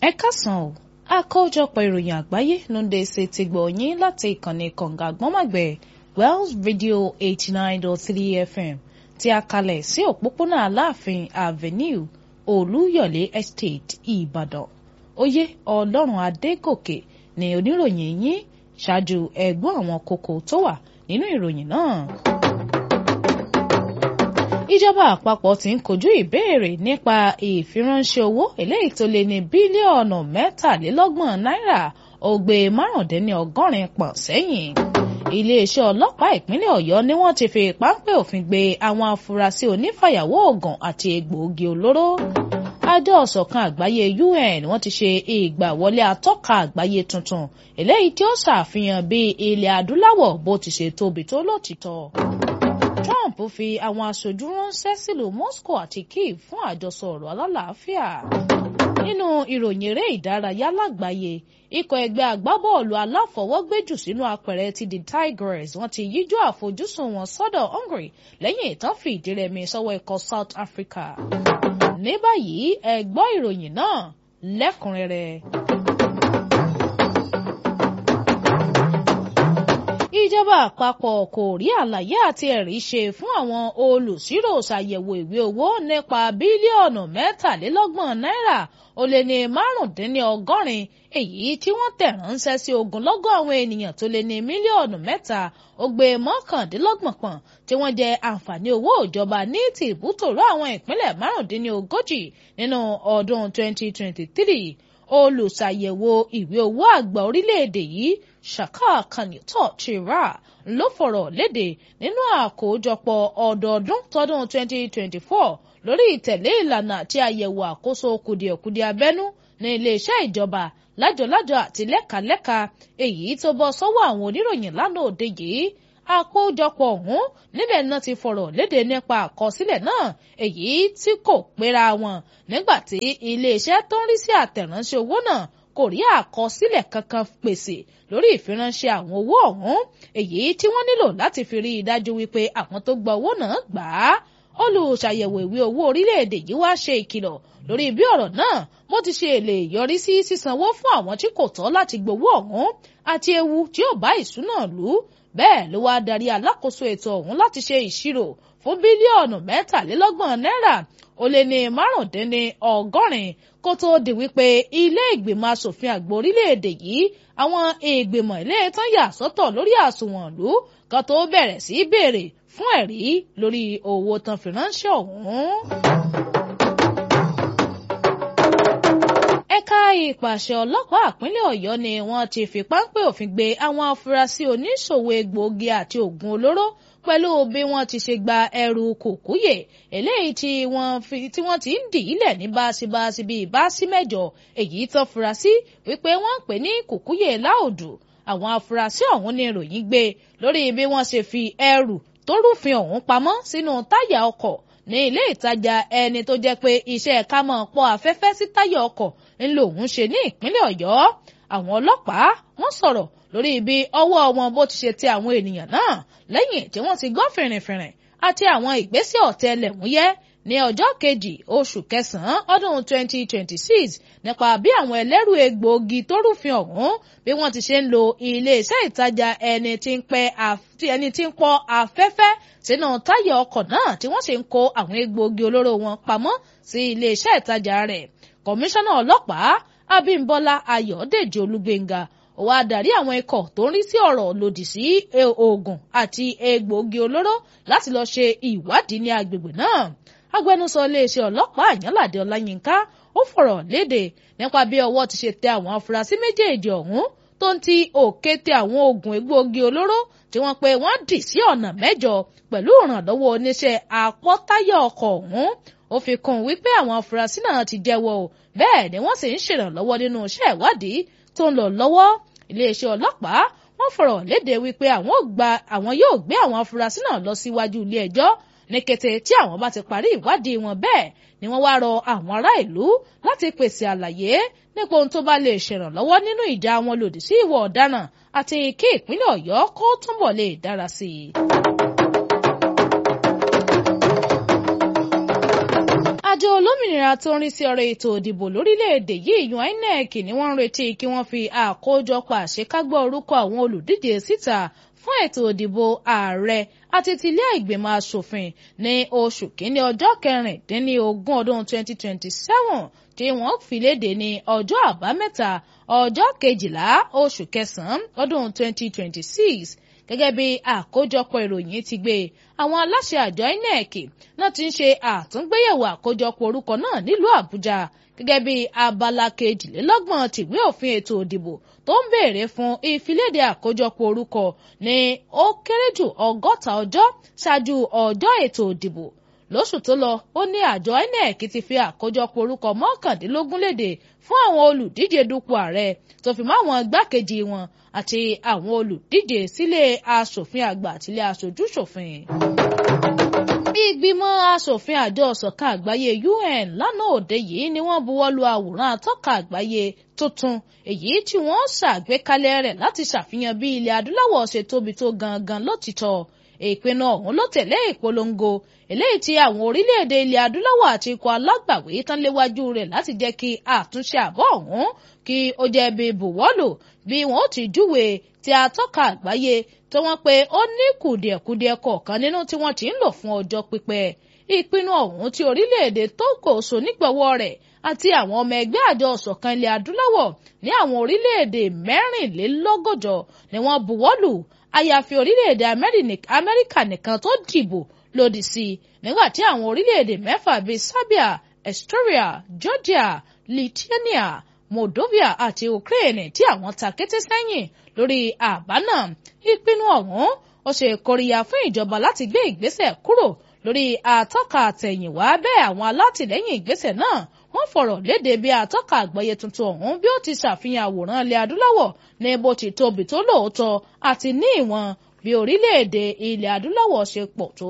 ẹ káàsán o àkójọpọ̀ ìròyìn àgbáyé ló ń dé ṣe ti gbọ̀ yín láti ìkànnì kànga àgbọ́nmọ̀gbẹ̀ Wells Radio eighty nine dot three FM tí a kalẹ̀ sí òpópónà Aláàfin Avenue Olúyọ̀lé Estate Ìbàdàn oyè Ọlọ́run Adégòkè ni oníròyìn yín ṣáájú ẹ̀gbọ́n àwọn kókó tó wà nínú ìròyìn náà ìjọba àpapọ̀ ti ń kojú ìbéèrè nípa ìfiránṣẹ́ owó eléyìí tó lé ní bílíọ̀nù mẹ́tàlélọ́gbọ̀n náírà ògbé márùndínlọ́gọ́rin pọ̀n sẹ́yìn. iléeṣẹ́ ọlọ́pàá ìpínlẹ̀ ọ̀yọ́ ni wọ́n ti fi páńpẹ́ òfin gbé àwọn afurasí onífàyàwọ́ oògùn àti egbòogi olóró. àjọ ọ̀sọ̀kan àgbáyé UN wọ́n ti ṣe ìgbàwọlé atọ́ka àgbáyé tuntun eléyìí tí ó ṣàfihàn bí ilẹ̀ adúláwọ̀ bó ti ṣe tóbi tó lótìtọ́. Trump fi àwọn aṣojú ránṣẹ́ sílùú Moscow àti Kyiv fún àjọsọ ọ̀rọ̀ alálàáfíà. nínú ìròyìn eré ìdárayá lágbàáyé ikọ̀ ẹgbẹ́ agbábọ́ọ̀lù aláfọwọ́gbéjù sínú apẹ̀rẹ̀ ti the Tigers wọ́n ti yíjú àfojúsùn wọn sọ́dọ̀ Hungary lẹ́yìn ìtàn fìdírẹmi sọ́wọ́ ikọ̀ South Africa. ní báyìí ẹ gbọ́ ìròyìn náà lẹ́kùnrẹ́rẹ́. ìjọba àpapọ̀ kò rí àlàyé àti ẹ̀rí ṣe fún àwọn olùṣírò ṣàyẹ̀wò ìwé owó nípa bílíọ̀nù mẹ́tàlélọ́gbọ̀n náírà ó lé ní márùndínlọ́gọ́rin èyí tí wọ́n tẹ̀ ránṣẹ́ sí ogunlọ́gọ̀ àwọn ènìyàn tó lé ní mílíọ̀nù mẹ́ta ó gbé mọ́kàndínlọ́gbọ̀n pọ̀n tí wọ́n jẹ àǹfààní owó ìjọba ní tìbútòrò àwọn ìpínlẹ̀ márùndínlógójì nínú ọdún 2023 olùṣàyẹ̀wò ìwé owó àgbà orílẹ̀-èdè yìí Shaka Kanito Chira ló fọ̀rọ̀ léde nínú àkójọpọ̀ ọdọọdún tọdún 2024 lórí ìtẹ̀lé ìlànà àti àyẹ̀wò àkóso kùdìẹ̀kudiẹ abẹ́nú ní iléeṣẹ́ ìjọba lájọlájọ àti lẹ́kàlẹ́kà èyí tó bọ́ sọ́wọ́ àwọn oníròyìn lánàá òde yìí àkójọpọ̀ ọ̀hún níbẹ̀ náà ti fọ̀rọ̀ léde nípa àkọsílẹ̀ náà èyí tí kò péra wọn nígbà tí iléeṣẹ́ tó ń rí sí àtẹ̀ránṣẹ́ owó náà kò rí àkọsílẹ̀ kankan pèsè lórí ìfiránṣẹ́ àwọn owó ọ̀hún èyí tí wọ́n nílò láti fi rí i dájú wípé àwọn tó gba owó náà gbà á olùṣàyẹ̀wò ìwé owó orílẹ̀-èdè yìí wá ṣe ìkìlọ̀ lórí bí ọ̀rọ̀ náà bó ti ṣe lè yọrí sí sísanwó fún àwọn tí kò tọ́ láti gbowó ọ̀hún àti ewu tí ó bá ìṣúná lù ú bẹ́ẹ̀ ló wá darí alákòóso ètò ọ̀hún láti ṣe ìṣirò fún bílíọ̀nù mẹ́tàlélọ́gbọ̀n náírà ó lé ní márùndínní ọgọ́rin kó tóó di wípé ilé ìgbìmọ̀ asòfin àgbà orílẹ̀-èdè yìí àwọn ìgbìmọ̀ ilé tán yà sọ́tọ̀ lórí àsùnwọ̀n ìlú kan tó bẹ̀rẹ̀ sí í béèrè fún ẹ̀rí lórí owó tán fi ránṣẹ́ ọ̀hún. ẹ̀ka ìpàṣẹ ọlọ́pàá ìpínlẹ̀ ọ̀yọ́ ni wọ́n ti fi páńpẹ́ òfin gbé àwọn afurasí oníṣòwò egbòogi àti oògùn olóró pẹ̀lú bí wọ́n ti ṣe gba ẹrù kòkúyè eléyìí tí wọ́n ti ń dì í lẹ̀ ní báṣibáṣi bíi báṣí mẹ́jọ èyí tó fura sí wípé wọ́n ń pè ní kòkúyè láòdù àwọn afurasí ọ̀hún ní ìròyìn gbé lórí bí wọ́n ṣe fi ẹrù tó rúfin ọ̀hún pamọ́ sínú táyà ọkọ̀ ní ilé ìtajà ẹni tó jẹ́ pé iṣẹ́ ká máa pọ́ afẹ́fẹ́ sí táyà ọkọ̀ ńlò òun ṣe ní ìpínlẹ̀ ọ̀yọ́ àwọn ọlọ́pàá wọ́n sọ̀rọ̀ lórí ibi ọwọ́ wọn bó ti ṣe tẹ àwọn ènìyàn náà lẹ́yìn tí wọ́n ti gbọ́ fìrìnfìrìn àti àwọn ìgbésẹ̀ ọ̀tẹlẹ̀múyẹ́ ní ọjọ́ kejì oṣù kẹsàn-án ọdún 2026 nípa bí àwọn ẹlẹ́rù egbòogi tó rúfin ọ̀hún bí wọ́n ti ṣe ń lo iléeṣẹ́ ìtajà ẹni tí ń pẹ́ ẹni tí ń pọ́ afẹ́fẹ́ sínú táyà ọkọ̀ náà tí wọ́n sì ń kó àwọn egbòogi olóró wọn pamọ́ sí iléeṣẹ́ ìtajà rẹ̀ kọmíṣánná ọlọ́pàá Abímbọ́lá Ayọ̀dèjì Olúgbéngà ó wá darí àwọn ikọ̀ tó ń rí sí ọ̀rọ̀ lòdì sí oògùn àti egbòogi olóró láti lọ́ọ́ ṣe ìwádìí ní agbègbè náà agbẹnusọ iléeṣẹ́ ọlọ́pàá Àyànládé Ọláyínká ó fọ̀rọ̀ léde nípa bí ọwọ́ ti ṣe tẹ àwọn afurasí méjèèjì ọ̀hún tó ń ti òkété àwọn oògùn egbòogi olóró tí wọ́n pe wọ́n dì sí ọ̀nà mẹ́jọ pẹ̀lú ìrànlọ́wọ́ oníṣẹ́ àpọ́táyà ọkọ̀ ọ̀hún ó fi kún un wípé àwọn afurasí náà ti jẹ́wọ́ o bẹ́ẹ̀ ni wọ́n sì ń ṣèrànlọ́wọ́ nínú iṣẹ́ ìwádìí tó ń lọ lọ́wọ́ iléeṣẹ́ ọlọ́pàá wọ́n fọ̀rọ̀ léde wípé àwọn yóò gbé àwọn afurasí náà lọ síwájú ilé ẹjọ́ ní kété tí àwọn bá ti parí ìwádìí wọn bẹ́ẹ̀ ni wọ́n wá rọ àwọn ará ìlú láti pèsè àlàyé nípa ohun tó bá lè ṣèrànlọ́wọ́ nínú ìjà wọn lòdì sí ìwà ọ̀daràn àti kí ìpínlẹ̀ ọ̀yọ́ kó túnbọ̀ lè dára sí i. àjọ olómìnira tó ń rí sí ọ̀rọ̀ ètò ìdìbò lórílẹ̀‐èdè yìí yan INEC ni wọ́n ń retí kí wọ́n fi àkójọpọ̀ àṣekágbọ́ orúkọ àwọn olùdíje síta fún ètò ìdìbò ààrẹ àti tilé ìgbìmọ̀ asòfin ní oṣù kínní ọjọ́ kẹrìndínlógún ọdún 2027 tí wọ́n fi léde ní ọjọ́ àbámẹ́ta ọjọ́ kejìlá oṣù kẹsàn-án ọdún 2026 gẹ́gẹ́ bí àkójọpọ̀ ìròyìn ti gbé àwọn aláṣẹ àjọ INEC náà ti ń ṣe àtúngbéyẹ̀wò àkójọpọ̀ orúkọ náà nílùú Àbújá gẹ́gẹ́ bí abala kejìlélọ́gbọ̀n tìwé òfin ètò ìdìbò tó ń béèrè fún ìfiléde àkójọpọ̀ orúkọ ní ó kéré jù ọgọ́ta ọjọ́ ṣáájú ọjọ́ ètò ìdìbò lóṣù tó lọ ó ní àjọ INEC ti fi àkójọpọ̀ orúkọ mọ́kàndínlógún léde fún àwọn olùdíje dupò ààrẹ tó fi mọ́ àwọn igbákejì wọn àti àwọn olùdíje sílé aṣòfin àgbà àtìlé aṣojú-ṣòfin. ìgbìmọ̀ aṣòfin àjọ ọ̀sọ̀kan àgbáyé UN lánàá òde yìí ni wọ́n buwọ́lu àwòrán atọ́ka àgbáyé tuntun èyí tí wọ́n ṣàgbékalẹ̀ rẹ̀ láti ṣàfihàn bí ilẹ̀ adúláwọ̀ ṣe tóbi tó gangan lótìtọ́ ìpinnu ọ̀hún ló tẹ̀lé ìpolongo eléyìí tí àwọn orílẹ̀-èdè ilẹ̀ adúláwọ̀ àti ikọ̀ alágbàwé tán léwájú rẹ̀ láti jẹ́ kí àtúnṣe àbọ̀ ọ̀hún kí ó jẹ́ bí buwọ́lù bí wọ́n ó ti júwe tí atọ́ka àgbáyé tó wọ́n pé ó ní kùdìẹ̀kudiẹ kọ̀ọ̀kan nínú tí wọ́n ti ń lò fún ọjọ́ pípẹ́ ìpinnu ọ̀hún tí orílẹ̀-èdè Togo so nígbọ̀wọ́ rẹ̀ àti àwọn ọmọ ẹgbẹ́ àjọ ọ̀sọ̀kan ilẹ̀ adúláwọ̀ ní àwọn orílẹ̀-èdè mẹ́rìnlélọ́gọ́jọ ni wọ́n buwọ́lù àyàfi orílẹ̀-èdè Amẹ́ríkà nìkan tó dìbò lòdì sí i nígbà tí àwọn orílẹ̀-èdè mẹ́fà bíi Serbia, Estonia, Georgia, Lithuania, Moldova àti Ukraine tí àwọn ta kété sẹ́yìn lórí àbá náà ìpinnu ọ̀hún ó ṣe kóríyá fún ìjọba láti gbé ìgbésẹ̀ kúrò lórí àtọ́ka àtẹ̀yìnwá bẹ́ẹ̀ àwọn alátìlẹ́yìn ìgbésẹ̀ náà wọ́n fọ̀rọ̀ léde bí àtọ́ka àgbáyé tuntun ọ̀hún bí ó ti ṣàfihàn àwòrán ilẹ̀ adúláwọ̀ ní bó ti tóbi tó lóòótọ́ àti ní ìwọ̀n bí orílẹ̀-èdè ilẹ̀ adúláwọ̀ ṣe pọ̀ tó.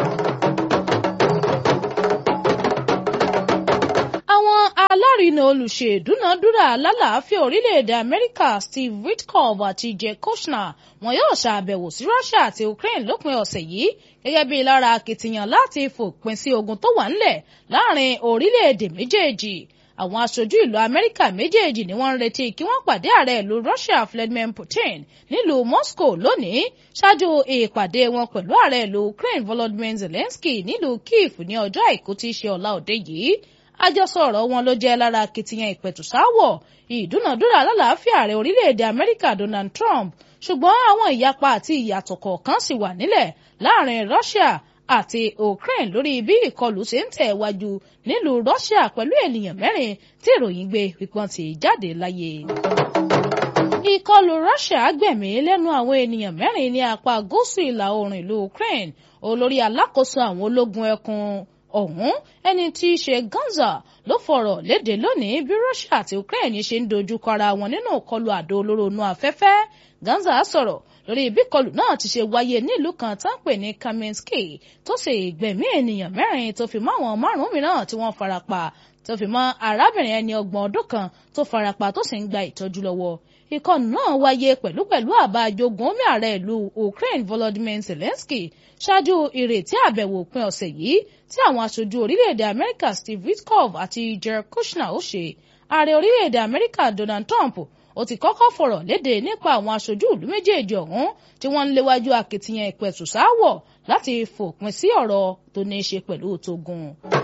àwọn alárinà olùṣèdúnàdúrà alálàáfíà orílẹ̀-èdè amẹ́ríkà steve witkoff àti jay kushner wọn yóò ṣàbẹ̀wò sí russia àti ukraine lópin ọ̀sẹ̀ yìí gẹ́gẹ́ bí lára akitiyan láti fòpin sí ogun tó wà ńlẹ̀ láàrin orílẹ̀-èdè méjèèjì àwọn aṣojú ìlú amẹ́ríkà méjèèjì ni wọ́n ń retí kí wọ́n pàdé ààrẹ ìlú russia vladimir putin nílùú moscow lónìí ṣáájú ìpàdé wọn pẹ̀lú ààrẹ ìlú ukraine volodymyr zelensky nílùú kyiv ní ọjọ́ àìkú tí í ṣe ọ̀la òde yìí àjọsọ ọ̀rọ̀ wọn ló jẹ́ lára akitiyan ìpẹ̀tùsáwọ̀ ìdúnàdúrà alálàáfíà ààrẹ orílẹ̀-èdè amẹ́ríkà donald trump ṣùgbọ́n àwọn ìyapa àti ìyàtọ̀ kọ̀ọ̀kan sì wà nílẹ̀ láàrin russia àti ukraine lórí bí ìkọlù ṣe ń tẹ̀ wájú nílùú russia pẹ̀lú ènìyàn mẹ́rin tí ìròyìn gbé pípọ́n ti jáde láyé. ìkọlù russia gbẹ̀mí lẹ́nu àwọn ènìyàn mẹ́rin ní apá gúúsù ìlà oòrùn ìlú ukraine olórí alákòóso àwọn ológun ẹkùn ọ̀hún ẹni tí í ṣe Ganza ló fọ̀rọ̀ léde lónìí bí Russia àti Ukraine ṣe ń dojúkọ ara wọn nínú ìkọlù àdó olóró inú afẹ́fẹ́ Ganza sọ̀rọ̀ lórí bí ìkọlù náà ti ṣe wáyé nílùú kan tá ń pè ní Kamenski tó sì gbẹ̀mí ènìyàn mẹ́rin tó fi mọ́ àwọn márùn-ún mìíràn tí wọ́n farapa tó fi mọ́ arábìnrin ẹni ọgbọ̀n ọdún kan tó farapa tó sì ń gba ìtọ́jú lọ́wọ́ ìkọlù náà wáyé pẹ̀lúpẹ̀lú àbá ajogun omi ààrẹ ìlú Ukraine Volodymyr Zelensky ṣáájú ìrètí àbẹ̀wò òpin ọ̀sẹ̀ yìí tí àwọn aṣojú orílẹ̀-èdè Amẹ́ríkà Steve Witkoff àti Jared Kushner ó ṣe ààrẹ orílẹ̀-èdè Amẹ́ríkà Donald Trump ó ti kọ́kọ́ fọ̀rọ̀ léde nípa àwọn aṣojú ìlú méjèèjì ọ̀hún tí wọ́n ń léwájú akitiyan ìpẹ̀tùsáwọ̀ láti fòpin sí ọ̀rọ̀ tó ní í ṣe pẹ̀lú tógun.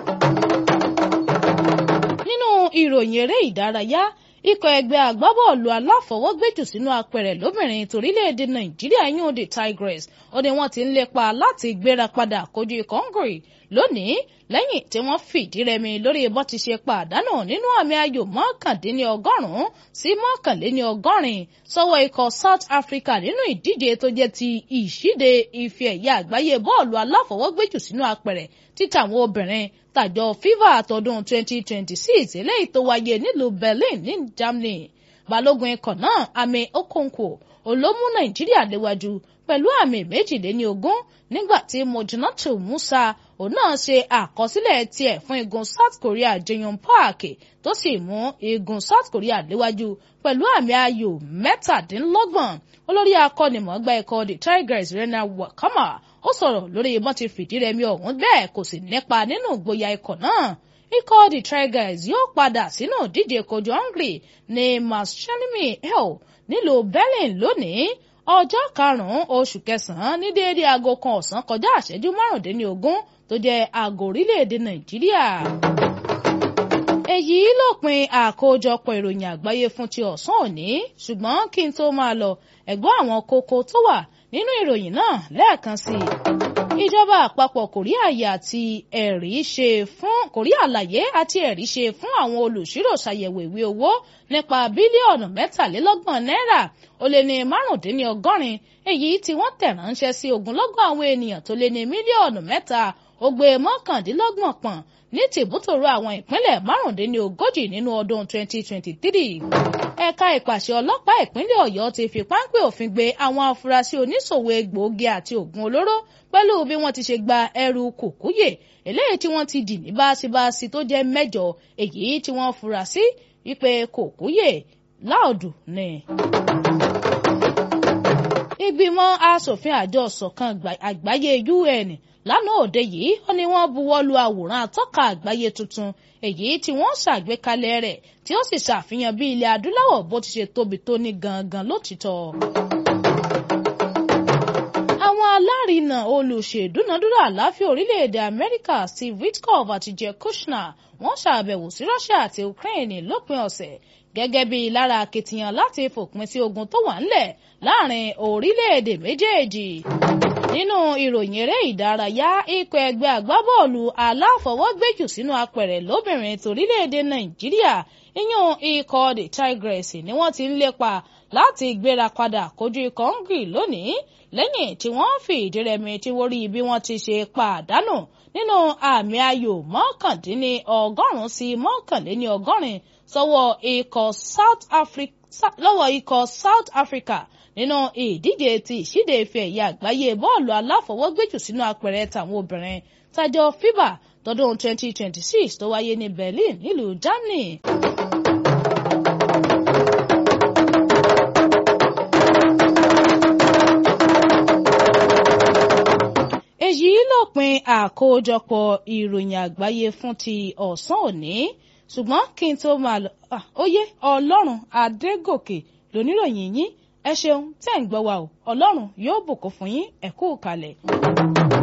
nínú ìròyìn eré ìdárayá ikọ̀ ẹgbẹ́ agbábọ́ọ̀lù aláfọwọ́gbẹ́jù sínú apẹ̀rẹ̀ lóbìnrin torílẹ̀-èdè nàìjíríà yún the tigress ó ní wọ́n ti ń lépa láti gbéra padà kojú ikọ̀ hungary lónìí lẹ́yìn tí wọ́n fìdí rẹmi lórí bó ti ṣe pàdánù nínú àmì ayò mọ́kàndínlọ́gọ́rùn-ún sí mọ́kànléníọgọ́rin sọ́wọ́ ikọ̀ south africa nínú ìdíje tó jẹ́ ti ìṣíde ife ẹ̀yẹ àgbáyé bọ́ọ̀lù aláfọwọ́gbẹ́jù sínú apẹ̀rẹ̀ títà àwọn obìnrin tàjọ fifa àtọdún 2026 eléyìí tó wáyé nílùú berlin ní germany balógun ikọ̀ náà àmì okonkwo olómú nàìjíríà léwájú pẹ̀lú àmì méjìléní ogún nígbà tí mojinatu musa òun náà ṣe àkọsílẹ̀ tiẹ̀ fún igun south korea jeon park tó sì mú igun south korea léwájú pẹ̀lú àmì ayò mẹ́tàdínlọ́gbọ̀n olórí akọ́nimọ̀ọ́gbá ikọ̀ the tigers rena wakama ó sọ̀rọ̀ lórí bọ́n ti fìdí rẹmi ọ̀hún bẹ́ẹ̀ kò sì nípa nínú ìgboyà ikọ̀ náà ikọ̀ the Tigers yóò padà sínú ìdíje kojú Hungary ní Maschermi hell nílùú Berlin lónìí ọjọ́ karùn-ún oṣù kẹsàn-án ní déédéé aago kan ọ̀sán kọjá àṣẹjú márùndínlógún tó jẹ́ aago orílẹ̀-èdè Nàìjíríà. èyí lópin àkójọpọ̀ ìròyìn àgbáyé fún ti ọ̀sán òní ṣùgbọ́n kí n tó máa lọ ẹ̀gbọ́n àwọn kókó tó wà nínú ìròyìn náà lẹ́ẹ̀kan sí i ìjọba àpapọ̀ kòríà àyè àti ẹ̀rí ṣe fún kòríà àlàyé àti ẹ̀rí ṣe fún àwọn olùṣírò ṣàyẹ̀wò ìwé owó nípa bílíọ̀nù mẹ́tàlélọ́gbọ̀n náírà ó lé ní márùndínlọ́gọ́rin èyí tí wọ́n tẹ̀ ránṣẹ́ sí ogunlọ́gọ̀ àwọn ènìyàn tó lé ní mílíọ̀nù mẹ́ta ó gbé mọ́kàndínlọ́gbọ̀n pọ̀n ní tìbútòrò àwọn ìpínlẹ̀ márùndínlógójì nínú ọdún 2023 ẹ̀ka ìpàṣẹ ọlọ́pàá ìpínlẹ̀ ọ̀yọ́ ti fi páńpẹ́ òfin gbé àwọn afurasí oníṣòwò egbòogi àti oògùn olóró pẹ̀lú bí wọ́n ti ṣe gba ẹrù kòkúyè eléyìí tí wọ́n ti dì ní báṣibáṣi tó jẹ́ mẹ́jọ èyí tí wọ́n fura sí wípé kòkúyè láòdù ni. ìgbìmọ̀ asòfin àjọ ṣọ̀kan àgbáyé UN lánàá òde yìí ó ní wọ́n buwọ́ lu àwòrán atọ́ka àgbáyé tuntun èyí tí wọ́n ṣàgbékalẹ̀ rẹ̀ tí ó sì ṣàfihàn bí ilẹ̀ adúláwọ̀ bó ti ṣe tóbi tó ní gangan lótìtọ́ àwọn alárinà olùṣèdúnadúrà àláfíà orílẹ̀-èdè amẹ́ríkà steve witkoff àti jeb kushner wọ́n ṣàbẹ̀wò sí russia àti ukraine lópin ọ̀sẹ̀ gẹ́gẹ́ bí lára akitiyan láti fòpin sí ogun tó wà ńlẹ̀ láàrin orílẹ̀-èdè méjèèjì nínú ìròyìn eré ìdárayá ikọ̀ ẹgbẹ́ agbábọ́ọ̀lù aláfọwọ́gbẹ́jù sínú apẹ̀rẹ̀ lóbìnrin torílẹ̀-èdè nàìjíríà ìyún ikọ̀ the tigress ni wọ́n ti ń lépa láti gbéra padà kojú ikọ̀ hungary lónìí lẹ́yìn tí wọ́n fi ìdí rẹmi tí wọ́n rí bí wọ́n ti ṣe pàdánù nínú àmì ayò mọ́kàndínní ọgọ́rùn-ún sí mọ́kànléní ọgọ́rin sọ́wọ́ ikọ̀ South Africa lọ́wọ́ ikọ̀ South Africa nínú ìdíje ti ìṣíde ife ẹ̀yẹ àgbáyé bọ́ọ̀lù aláfọwọ́gbẹ́jù sínú apẹ̀rẹ̀ tàwọn obìnrin tájọ FIBA tọdún 2026 tó wáyé ní Berlin nílùú Germany. èyí lópin àkójọpọ̀ ìròyìn àgbáyé fún ti ọ̀sán òní ṣùgbọ́n kí n tó máa lọ óyé ọlọ́run adégòkè lóníròyìn yín ẹ ṣeun tẹ́ ń gbọ́ wa o ọlọ́run yóò bùkún fún yín ẹ kú kalẹ̀.